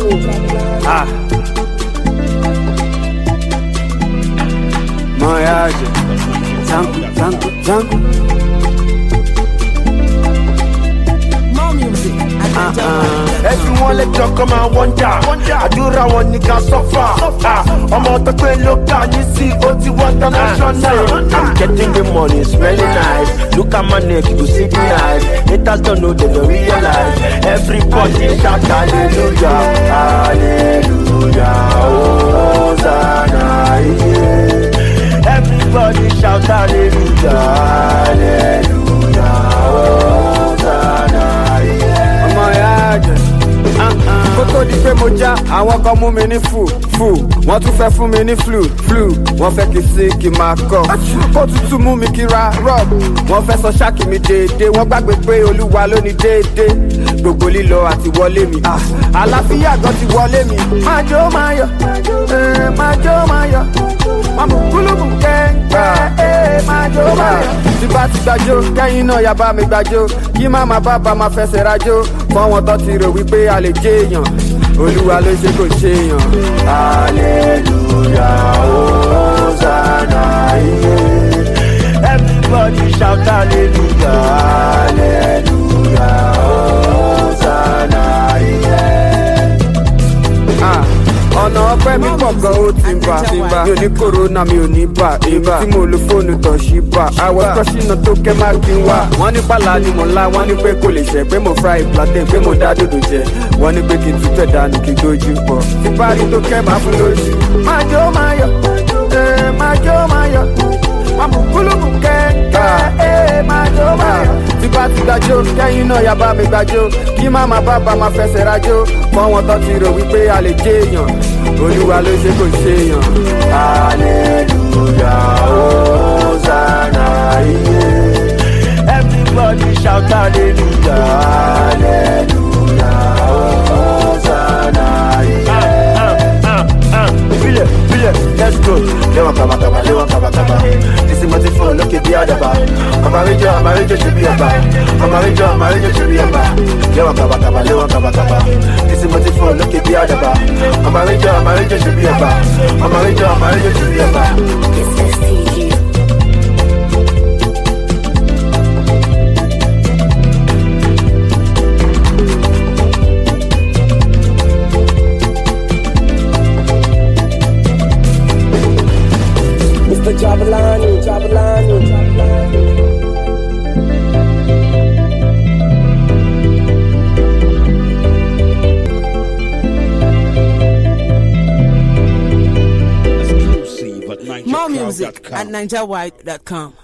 wò. Ah. Moyaje, zangu, zangu, zangu. More music at NigerWide.com. ẹbí wọn lẹjọ kọ máa wọnjà àdúrà wọn ní ká sọfà ọmọ tó pé ló kà ní sí ó ti wọ international. i'm getting the money it's very nice look at my neck you go see the knife haters don't know they don't realize everybody shout hallelujah hallelujah hosanna yeah. everybody shout hallelujah hallelujah hosanna yeah. Moyaje. kó tó di pé mo já àwọn kan mú mi ní fù fù wọ́n tún fẹ́ fún mi ní flu flu wọ́n fẹ́ kí sí kí máa kọ́ kó tutù mú mi kí ra rub wọ́n fẹ́ sọ ṣáàkì mi déédéé wọ́n gbàgbé pé olúwa ló ní déédéé gbogbo lílọ àti wọlé mi ah, àlàáfíà gan ti wọlé mi. máa jó máa yọ eh, máa jó máa yọ máa mú kúlùmù kẹ́ńkẹ́ eh, máa jó máa yọ. tí bá ti gbàjó kẹ́yìn náà yà bá mi gbàjó kí má má bá bá máa fẹsẹ̀ rajó fọ́wọ́n tó ti rò wípé a lè jẹ́ èèyàn olúwa ló ṣe kò ṣe èèyàn. Hallelujah, Hosanna, yeah. Everybody shout hallelujah, hallelujah, Hosanna, yeah. Ah, ọ̀nà ọpẹ́ mi pọ̀ gan ó ti ń bà mi ò ní kòrónà mi ò ní bà èmi tí mo lo fóònù tọ̀ sí bà àwọ̀ kọ́sínà tó kẹ́ má kí n wá. wọ́n ní pàlà ni mo ńlá wọ́n ní pé kò lè ṣẹ́ pé mo fry plantain pé mo dá dòdò jẹ wọ́n ní pé kí n tún tẹ̀ dànù kí n dojú pọ̀. tí parí tó kẹ́ máa fún lójú. máa jó máa yọ ee máa jó máa yọ máa mú kúlùmù kẹ́kẹ́ ee máa jó máa yọ. tí bá ti gbàjó kẹ́yìn náà yà bá mi gbàjó kí má má bá bá máa fẹsẹ̀ rajó fọ́wọ́n tó ti rò wípé a lè jẹ́ èèyàn olúwa ló ṣe kò ṣe èèyàn. Hallelujah, Hosanna, yeah. Everybody shout hallelujah, hallelujah, Hosanna, yeah. Ah, ah, ah, File, file, let's go. Lewa kaba kaba, lewa kaba kaba. This is my phone, look at the other bar. I'm a ranger, I'm a ranger, should be a bar. I'm a ranger, I'm a ranger, should be a bar. Lewa kaba kaba, lewa kaba kaba. This is my phone, look at the other bar. I'm a ranger, I'm a ranger, should be a bar. I'm a ranger, I'm a ranger, should be a bar. It's STG. Mr. Jabalani, Jabalani, Jabalani. Exclusive at More music NigerCrowd.com. at NigerWide.com.